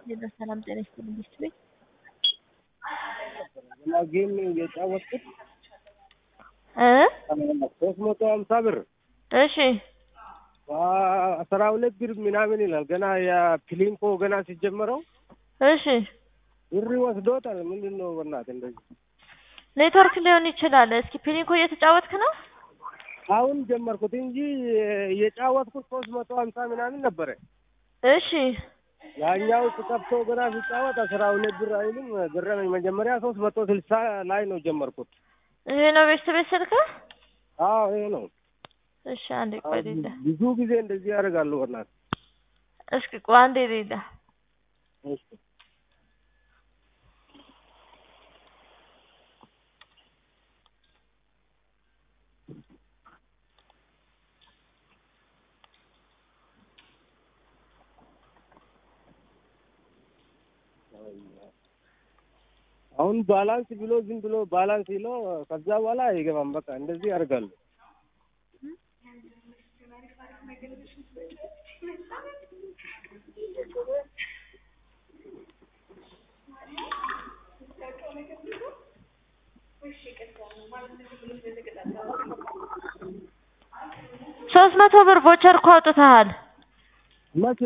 ሄሎ ሰላም ጤና ይስጥልኝ ሚስት ቤት እና ጌም የጫወትኩት እ ሶስት መቶ ሀምሳ ብር እሺ አስራ ሁለት ብር ምናምን ይላል። ገና የፕሊንኮ ገና ሲጀመረው እሺ ብር ወስዶታል። ምንድን ነው በእናትህ እንደዚህ? ኔትወርክ ሊሆን ይችላል። እስኪ ፒሊንኮ እየተጫወትክ ነው? አሁን ጀመርኩት እንጂ የጫወትኩት ሶስት መቶ ሀምሳ ምናምን ነበረ። እሺ ያኛው ተከፍቶ ገና ሲጫወት አስራ ሁለት ብር አይልም። ገረመኝ። መጀመሪያ ሶስት መቶ ስልሳ ላይ ነው ጀመርኩት። ይሄ ነው ቤት ቤት ስልክ? አዎ ይሄ ነው። እሺ አንዴ ቆይ ሌላ ብዙ ጊዜ እንደዚህ ያደርጋሉ። በእናትህ እስኪ ቆይ አንዴ ሌላ እሺ አሁን ባላንስ ብሎ ዝም ብሎ ባላንስ ይሎ ከዛ በኋላ አይገባም። በቃ እንደዚህ ያደርጋሉ። ሶስት መቶ ብር ቮቸር እኮ አውጥተሃል መቼ?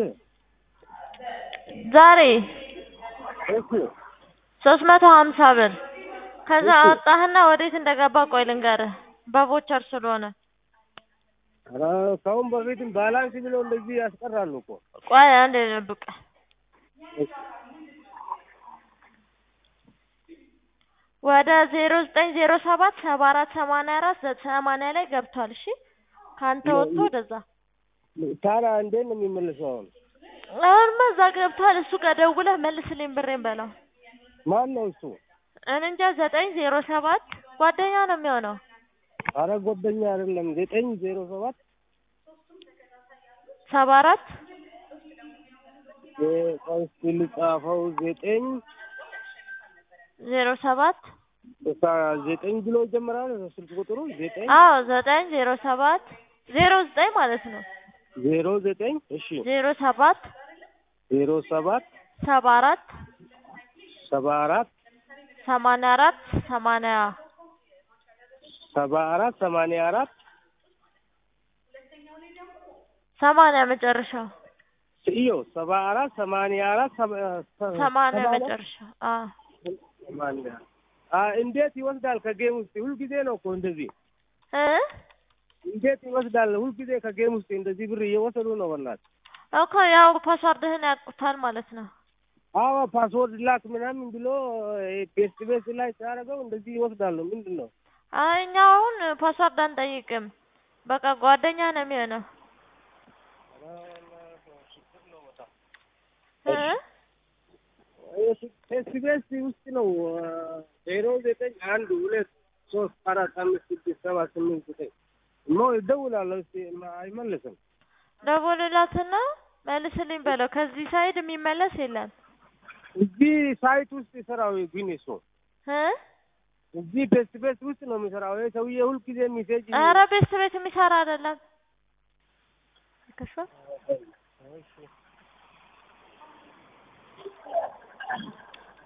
ዛሬ እሺ ሶስት መቶ ሀምሳ ብር ከዛ እሺ። አወጣህና ወዴት እንደገባ ቆይ ልንገርህ በቮቸር ስለሆነ ኧረ ከአሁን በፊትም ባላንስ ብሎ እንደዚህ ያስቀራሉ እኮ። ቆይ አንዴ ጠብቅ ወደ ዜሮ ዘጠኝ ዜሮ ሰባት ሰባ አራት ሰማንያ አራት ሰማንያ ላይ ገብቷል እሺ ከአንተ ወጥቶ ወደዛ ታዲያ እንዴት ነው የሚመልሰው? አሁን አሁንማ እዛ ገብቷል እሱ ጋር ደውለህ መልስልኝ ብሬን በለው ማን ነው እሱ? እኔ እንጃ ዘጠኝ ዜሮ ሰባት ጓደኛ ነው የሚሆነው አረ ጓደኛ አይደለም። ዘጠኝ ዜሮ ሰባት ሰባ አራት ቆይ እስኪ ልጻፈው። ዘጠኝ ዜሮ ሰባት በቃ ዘጠኝ ብሎ ይጀምራል ስልክ ቁጥሩ ዘጠኝ አዎ ዘጠኝ ዜሮ ሰባት ዜሮ ዘጠኝ ማለት ነው ዜሮ ዘጠኝ እሺ ዜሮ ሰባት ዜሮ ሰባት ሰባ አራት ሰባ አራት ሰማንያ አራት ሰማንያ ሰባ አራት ሰማንያ አራት ሰማንያ መጨረሻው እዮ ሰባ አራት ሰማንያ አራት ሰባ- ሰማንያ ሰባ አራት መጨረሻው አዎ ሰማንያ አ እንዴት ይወስዳል? ከጌም ውስጥ ሁልጊዜ ነው እኮ እንደዚህ እ እንዴት ይወስዳል? ሁልጊዜ ከጌም ውስጥ እንደዚህ ብር እየወሰዱ ነው። በእናትህ እኮ ያው ፓስዋርድህን ያውቁታል ማለት ነው አዎ ፓስወርድ ላክ ምናምን ብሎ ቤስት ቤስት ላይ ሲያደርገው እንደዚህ ይወስዳሉ። ምንድን ነው አይ እኛ አሁን ፓስዋርድ አንጠይቅም በቃ ጓደኛ ነው የሚሆነው እ ቤስት ቤስት ውስጥ ነው ዜሮ ዘጠኝ አንድ ሁለት ሶስት አራት አምስት ስድስት ሰባት ስምንት ዘጠኝ ሞ እደውላለሁ። እስኪ አይመልስም። ደውልላትና መልስልኝ በለው ከዚህ ሳይድ የሚመለስ የለም እዚህ ሳይት ውስጥ ይሰራው ግን እሱ እ እዚህ ቤስት ቤስት ውስጥ ነው የሚሰራው። ይሄ ሰውዬ ሁልጊዜ ሚሴጅ ኧረ ቤት ቤት የሚሰራ አይደለም ከሽፏል